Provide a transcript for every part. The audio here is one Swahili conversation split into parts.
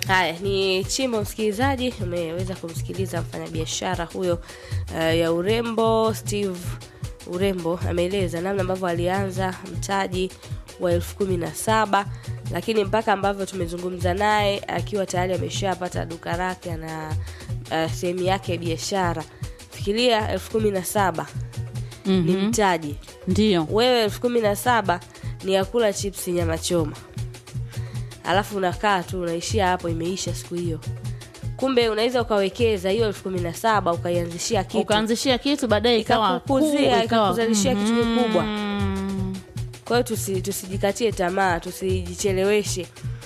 Haya ni chimbo, msikilizaji, umeweza kumsikiliza mfanyabiashara huyo uh, ya urembo Steve Urembo ameeleza namna ambavyo alianza mtaji wa elfu kumi na saba lakini mpaka ambavyo tumezungumza naye akiwa tayari ameshapata duka lake na uh, sehemu yake ya biashara. Fikiria elfu kumi na saba ni Mhm. mtaji. Ndio. Wewe elfu kumi na saba ni ya kula chips nyama choma, alafu unakaa tu unaishia hapo, imeisha siku hiyo. Kumbe unaweza ukawekeza hiyo elfu kumi na saba ukaianzishia kitu Ukaanzishia kitu baadaye ikawa Ikakukuzia, kuu, ikawa- ikakuzalishia kitu kikubwa. Mhm. Kwa hiyo tusi, tusijikatie tamaa, tusijicheleweshe.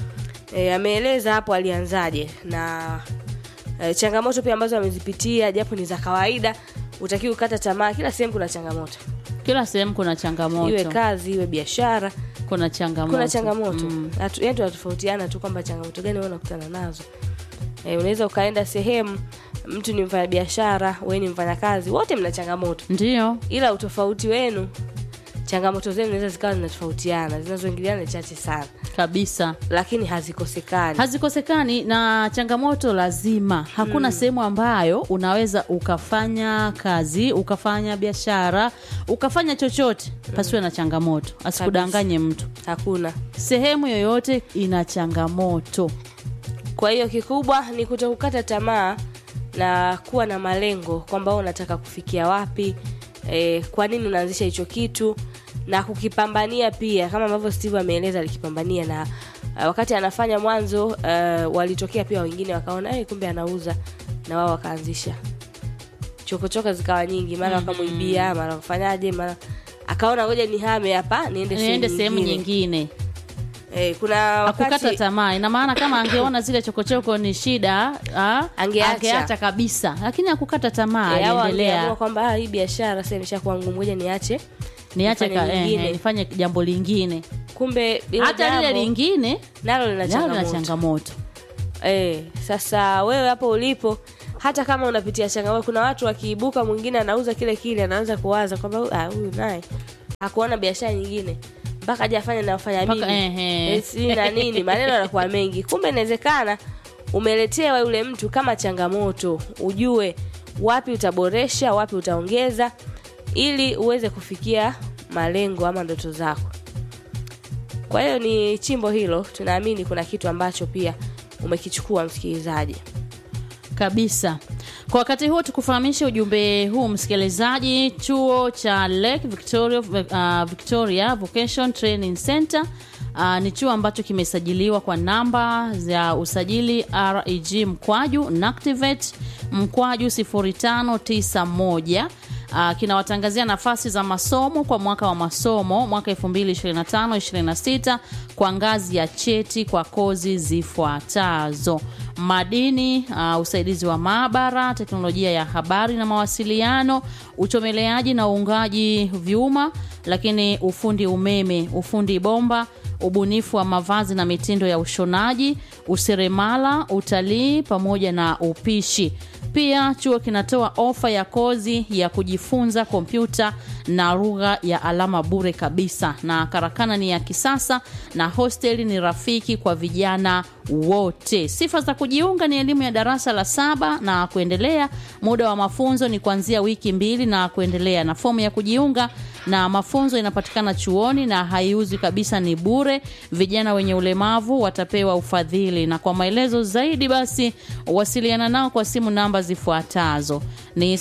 E, ameeleza hapo alianzaje na e, changamoto pia ambazo amezipitia japo ni za kawaida. Utakiwa kukata tamaa, kila sehemu kuna changamoto, Kila sehemu kuna changamoto. iwe kazi iwe biashara, kuna changamoto. kuna changamoto Mm. Hatu- yaani tunatofautiana tu kwamba changamoto gani wewe unakutana nazo. E, unaweza ukaenda sehemu mtu ni mfanyabiashara, wewe ni mfanyakazi, wote mna changamoto Ndio. ila utofauti wenu changamoto zenu zinaweza zikawa zinatofautiana zinazoingiliana ni chache sana Kabisa. lakini hazikosekani hazikosekani na changamoto lazima hakuna sehemu ambayo unaweza ukafanya kazi ukafanya biashara ukafanya chochote pasiwe na changamoto asikudanganye mtu hakuna sehemu yoyote ina changamoto kwa hiyo kikubwa ni kutokukata tamaa na kuwa na malengo kwamba wewe unataka kufikia wapi e, kwa nini unaanzisha hicho kitu na kukipambania pia kama ambavyo steve ameeleza alikipambania na uh, wakati anafanya mwanzo uh, walitokea pia wengine wakaona hey, kumbe anauza na wao wakaanzisha chokochoko zikawa nyingi mara wakamwibia mara wafanyaje mara akaona ngoja nihame hapa niende niende sehemu nyingine. nyingine Eh, kuna hakukata wakati tamaa ina maana kama angeona zile chokochoko ni shida ah, Angeacha. angeacha kabisa lakini hakukata tamaa eh, au aliendelea angeamua kwamba ah, hii biashara sasa imeshakuwa ngumu, ngoja niache niache nifanye ka- eh, nyingine. eh, nifanye jambo lingine kumbe hilo hata lile jambo lingine nalo lina nalo lina changamoto changamoto eh, sasa wewe hapo ulipo hata kama unapitia changamoto kuna watu wakiibuka mwingine anauza kile kile anaanza kuwaza kwamba "Huyu- ah, huyu naye hakuona biashara nyingine mpaka aje afanye nafanya mimi Mpaka, ehe. Eh, si na nini maneno yanakuwa mengi kumbe inawezekana umeletewa yule mtu kama changamoto ujue wapi utaboresha wapi utaongeza ili uweze kufikia malengo ama ndoto zako kwa hiyo ni chimbo hilo tunaamini kuna kitu ambacho pia umekichukua msikilizaji kabisa kwa wakati huo tukufahamishe ujumbe huu msikilizaji chuo cha lake victoria, uh, victoria vocation training center Uh, ni chuo ambacho kimesajiliwa kwa namba za usajili reg mkwaju nactivate mkwaju 0591 Uh, kinawatangazia nafasi za masomo kwa mwaka wa masomo mwaka 2025-26 kwa ngazi ya cheti kwa kozi zifuatazo madini uh, usaidizi wa maabara teknolojia ya habari na mawasiliano uchomeleaji na uungaji vyuma lakini ufundi umeme ufundi bomba ubunifu wa mavazi na mitindo ya ushonaji useremala utalii pamoja na upishi pia chuo kinatoa ofa ya kozi ya kujifunza kompyuta na lugha ya alama bure kabisa na karakana ni ya kisasa na hosteli ni rafiki kwa vijana wote sifa za kujiunga ni elimu ya darasa la saba na kuendelea muda wa mafunzo ni kuanzia wiki mbili na kuendelea na fomu ya kujiunga na mafunzo inapatikana chuoni na haiuzwi kabisa ni bure vijana wenye ulemavu watapewa ufadhili na kwa maelezo zaidi basi wasiliana nao kwa simu namba zifuatazo ni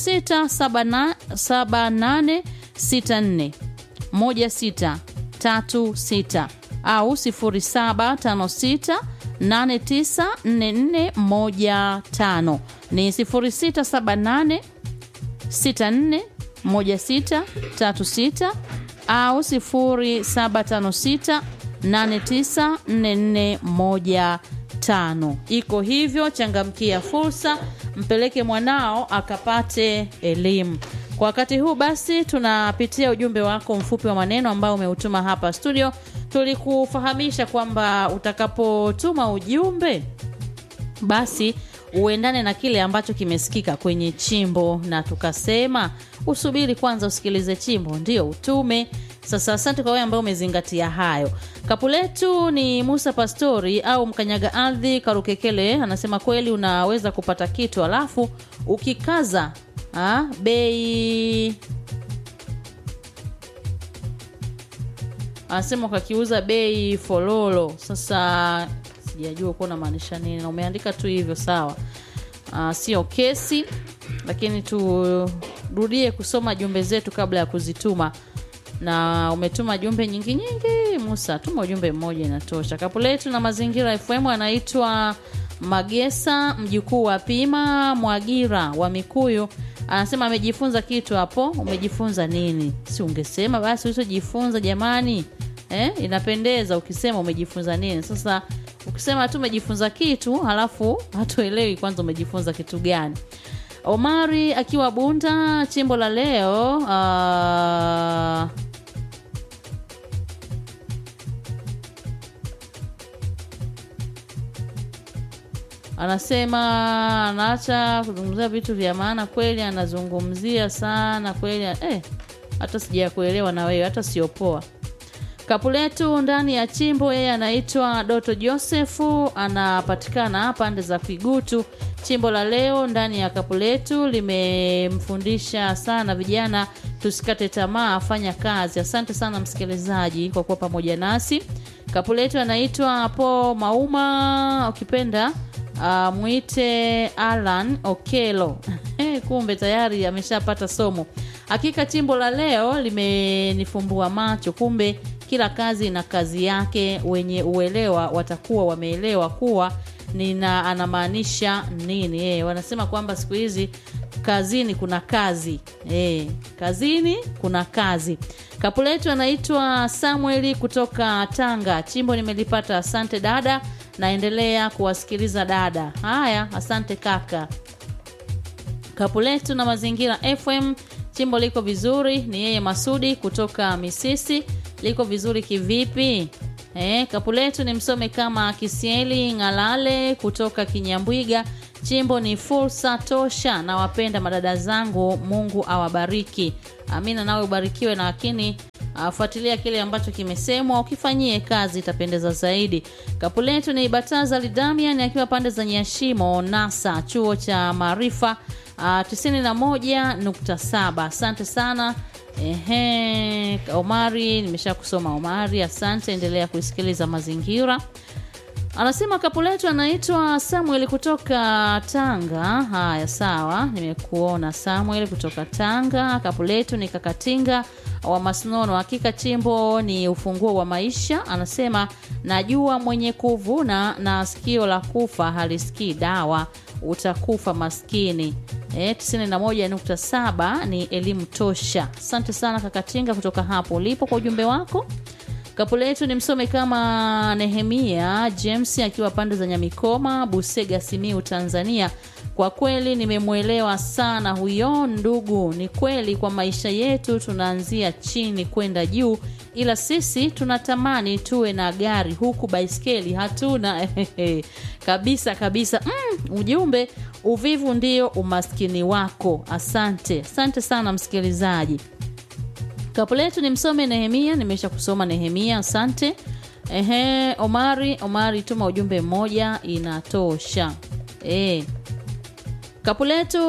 067864 1636 au 0756 894415 ni 0678 64 1636 au 0756 894415 iko hivyo changamkia fursa mpeleke mwanao akapate elimu kwa wakati huu basi tunapitia ujumbe wako mfupi wa maneno ambao umeutuma hapa studio tulikufahamisha kwamba utakapotuma ujumbe basi uendane na kile ambacho kimesikika kwenye chimbo na tukasema usubiri kwanza usikilize chimbo ndio utume sasa asante kwa wewe ambaye umezingatia hayo kapu letu ni musa pastori au mkanyaga ardhi karukekele anasema kweli unaweza kupata kitu alafu ukikaza ah, bei anasema ukakiuza bei fololo sasa sijajua kuwa unamaanisha nini na umeandika tu hivyo sawa uh, sio kesi lakini turudie kusoma jumbe zetu kabla ya kuzituma na umetuma jumbe nyingi nyingi musa tuma ujumbe mmoja inatosha kapu letu na mazingira fm anaitwa magesa mjukuu wa pima mwagira wa mikuyu anasema amejifunza kitu hapo umejifunza nini si ungesema basi ulichojifunza jamani eh? inapendeza ukisema umejifunza nini sasa ukisema tu umejifunza kitu halafu hatuelewi kwanza umejifunza kitu gani omari akiwa bunda chimbo la leo uh, anasema anaacha kuzungumzia vitu vya maana kweli anazungumzia sana kweli eh, hata sija kuelewa na wewe hata siopoa kapu letu ndani ya chimbo yeye anaitwa doto josefu anapatikana pande za kigutu chimbo la leo ndani ya kapu letu limemfundisha sana vijana tusikate tamaa fanya kazi asante sana msikilizaji kwa kuwa pamoja nasi kapu letu anaitwa po mauma ukipenda uh, mwite alan okelo kumbe tayari ameshapata somo hakika chimbo la leo limenifumbua macho kumbe kila kazi ina kazi yake wenye uelewa watakuwa wameelewa kuwa nina anamaanisha nini e, wanasema kwamba siku hizi kazini kuna kazi e, kazini kuna kazi kapu letu anaitwa samueli kutoka tanga chimbo nimelipata asante dada naendelea kuwasikiliza dada haya asante kaka kapu letu na mazingira fm chimbo liko vizuri ni yeye masudi kutoka misisi liko vizuri kivipi e, kapu letu ni msome kama kisieli ng'alale kutoka kinyambwiga chimbo ni fursa tosha nawapenda madada zangu mungu awabariki amina nawe ubarikiwe na lakini uh, fuatilia kile ambacho kimesemwa ukifanyie kazi itapendeza zaidi kapu letu ni bataza lidamian akiwa pande za nyashimo nasa chuo cha maarifa uh, 91.7 asante sana Ehe, omari nimesha kusoma omari asante endelea kuisikiliza mazingira anasema kapu letu anaitwa samuel kutoka tanga haya sawa nimekuona samuel kutoka tanga kapu letu ni kakatinga wa masnono hakika chimbo ni ufunguo wa maisha anasema najua mwenye kuvuna na sikio la kufa halisikii dawa utakufa maskini e, 91.7 ni elimu tosha asante sana kakatinga kutoka hapo ulipo kwa ujumbe wako kapu letu ni msome kama nehemia james akiwa pande za nyamikoma busega simiu tanzania kwa kweli nimemwelewa sana huyo ndugu ni kweli kwa maisha yetu tunaanzia chini kwenda juu ila sisi tunatamani tuwe na gari huku baiskeli hatuna kabisa kabisa mm, ujumbe uvivu ndio umaskini wako asante asante sana msikilizaji kapu letu ni msome nehemia nimesha kusoma nehemia asante ehe omari omari tuma ujumbe mmoja inatosha e. kapu letu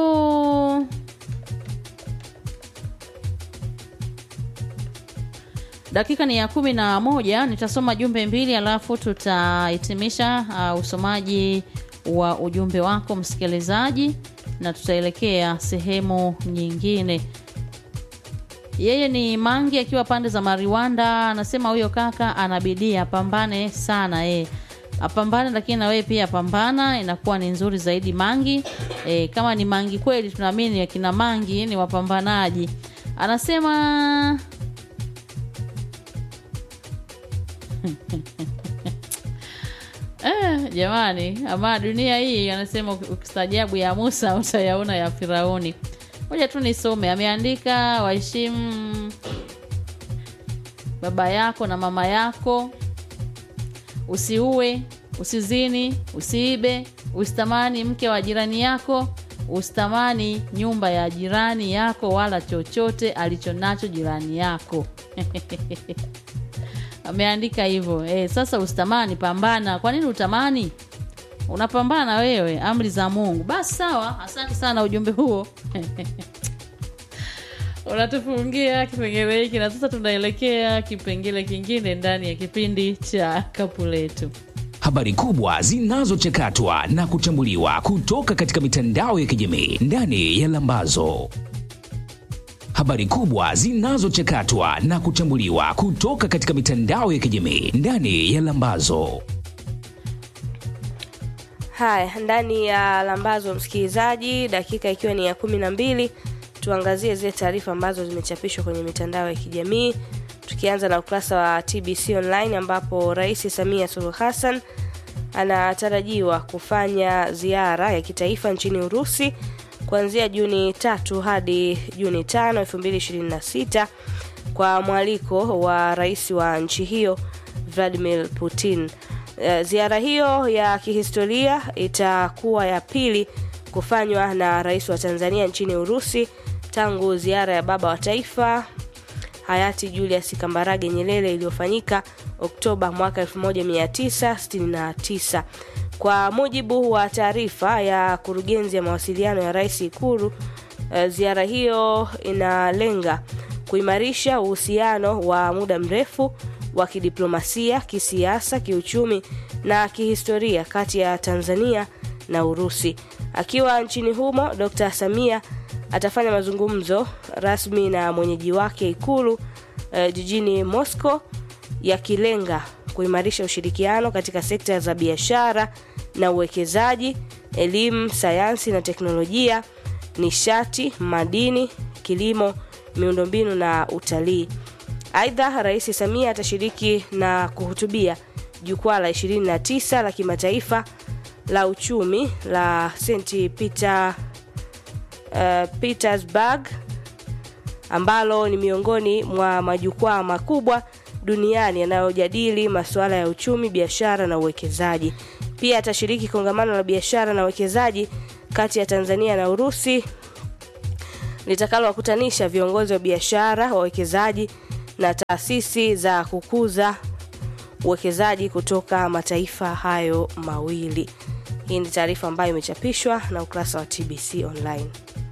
dakika ni ya kumi na moja nitasoma jumbe mbili alafu tutahitimisha uh, usomaji wa ujumbe wako msikilizaji na tutaelekea sehemu nyingine yeye ni mangi akiwa pande za mariwanda anasema huyo kaka anabidii apambane sana e. apambane lakini na wewe pia pambana inakuwa ni nzuri zaidi mangi e, kama ni mangi kweli tunaamini akina mangi ni wapambanaji anasema Eh, jamani ama dunia hii anasema ukistajabu ya musa utayaona ya firauni moja tu nisome ameandika waheshimu baba yako na mama yako usiue usizini usiibe usitamani mke wa jirani yako usitamani nyumba ya jirani yako wala chochote alichonacho jirani yako ameandika hivyo e, sasa usitamani pambana kwa nini utamani unapambana wewe amri za mungu basi sawa asante sana ujumbe huo unatufungia kipengele hiki na sasa tunaelekea kipengele kingine ndani ya kipindi cha kapu letu habari kubwa zinazochakatwa na kuchambuliwa kutoka katika mitandao ya kijamii ndani ya lambazo habari kubwa zinazochakatwa na kuchambuliwa kutoka katika mitandao ya kijamii ndani ya lambazo haya ndani ya lambazo msikilizaji dakika ikiwa ni ya kumi na mbili tuangazie zile taarifa ambazo zimechapishwa kwenye mitandao ya kijamii tukianza na ukurasa wa tbc online ambapo rais samia suluhu hassan anatarajiwa kufanya ziara ya kitaifa nchini urusi kuanzia juni tatu hadi juni tano 226 kwa mwaliko wa rais wa nchi hiyo vladimir putin Eh, ziara hiyo ya kihistoria itakuwa ya pili kufanywa na rais wa tanzania nchini urusi tangu ziara ya baba wa taifa hayati julius kambarage nyerere iliyofanyika oktoba mwaka 1969 kwa mujibu wa taarifa ya kurugenzi ya mawasiliano ya rais ikuru eh, ziara hiyo inalenga kuimarisha uhusiano wa muda mrefu wa kidiplomasia kisiasa kiuchumi na kihistoria kati ya tanzania na urusi akiwa nchini humo dr samia atafanya mazungumzo rasmi na mwenyeji wake ikulu eh, jijini moscow yakilenga kuimarisha ushirikiano katika sekta za biashara na uwekezaji elimu sayansi na teknolojia nishati madini kilimo miundombinu na utalii aidha rais samia atashiriki na kuhutubia jukwaa la 29 la kimataifa la uchumi la st peter uh, petersburg ambalo ni miongoni mwa majukwaa makubwa duniani yanayojadili masuala ya uchumi biashara na uwekezaji pia atashiriki kongamano la biashara na uwekezaji kati ya tanzania na urusi litakalowakutanisha viongozi wa biashara wawekezaji na taasisi za kukuza uwekezaji kutoka mataifa hayo mawili hii ni taarifa ambayo imechapishwa na ukurasa wa tbc online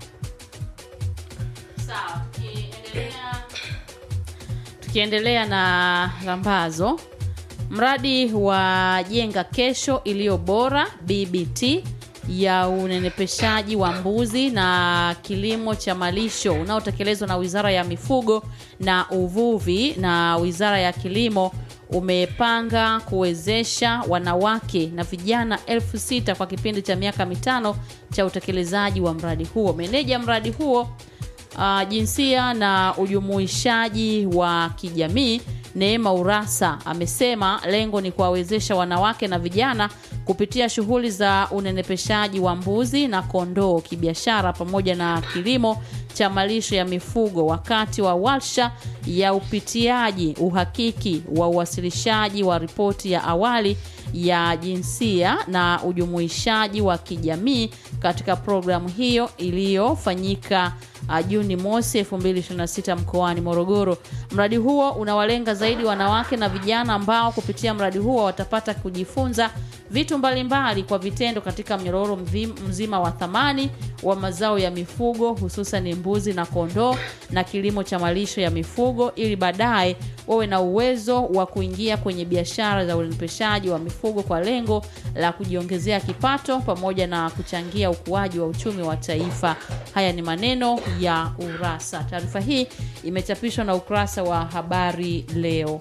sawa tukiendelea tukiendelea na lambazo mradi wa jenga kesho iliyo bora bbt ya unenepeshaji wa mbuzi na kilimo cha malisho unaotekelezwa na wizara ya mifugo na uvuvi na wizara ya kilimo umepanga kuwezesha wanawake na vijana elfu sita kwa kipindi cha miaka mitano cha utekelezaji wa mradi huo meneja mradi huo uh, jinsia na ujumuishaji wa kijamii neema urasa amesema lengo ni kuwawezesha wanawake na vijana kupitia shughuli za unenepeshaji wa mbuzi na kondoo kibiashara pamoja na kilimo cha malisho ya mifugo wakati wa warsha ya upitiaji uhakiki wa uwasilishaji wa ripoti ya awali ya jinsia na ujumuishaji wa kijamii katika programu hiyo iliyofanyika uh, Juni mosi 2026 mkoani Morogoro. Mradi huo unawalenga zaidi wanawake na vijana ambao kupitia mradi huo watapata kujifunza vitu mbalimbali kwa vitendo katika mnyororo mvi- mzima wa thamani wa mazao ya mifugo hususan mbuzi na kondoo na kilimo cha malisho ya mifugo ili baadaye wawe na uwezo wa kuingia kwenye biashara za ulimpeshaji wa mifugo kwa lengo la kujiongezea kipato pamoja na kuchangia ukuaji wa uchumi wa taifa. Haya ni maneno ya Urasa. Taarifa hii imechapishwa na ukurasa wa Habari Leo.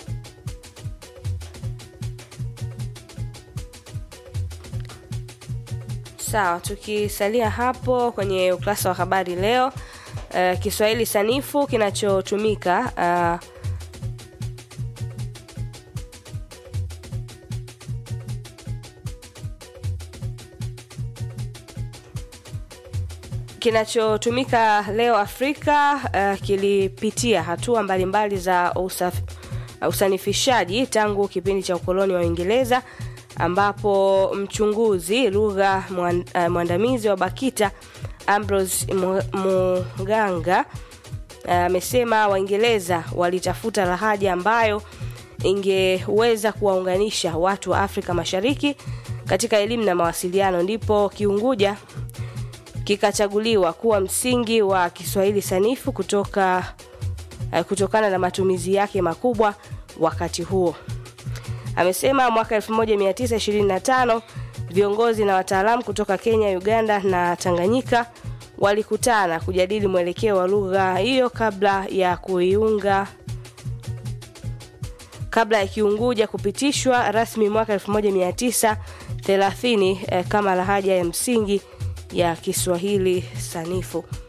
sawa tukisalia hapo kwenye ukurasa wa habari leo uh, kiswahili sanifu kinachotumika uh, kinachotumika leo afrika uh, kilipitia hatua mbalimbali za usaf, uh, usanifishaji tangu kipindi cha ukoloni wa Uingereza ambapo mchunguzi lugha mwan- uh, mwandamizi wa BAKITA Ambrose Mu- Muganga amesema Waingereza walitafuta lahaja ambayo ingeweza kuwaunganisha watu wa Afrika Mashariki katika elimu na mawasiliano, ndipo Kiunguja kikachaguliwa kuwa msingi wa Kiswahili sanifu kutoka eh, kutokana na matumizi yake makubwa wakati huo. Amesema mwaka 1925 viongozi na wataalamu kutoka Kenya, Uganda na Tanganyika walikutana kujadili mwelekeo wa lugha hiyo kabla ya kuiunga kabla ya Kiunguja kupitishwa rasmi mwaka 1930 eh, kama lahaja ya msingi ya Kiswahili sanifu.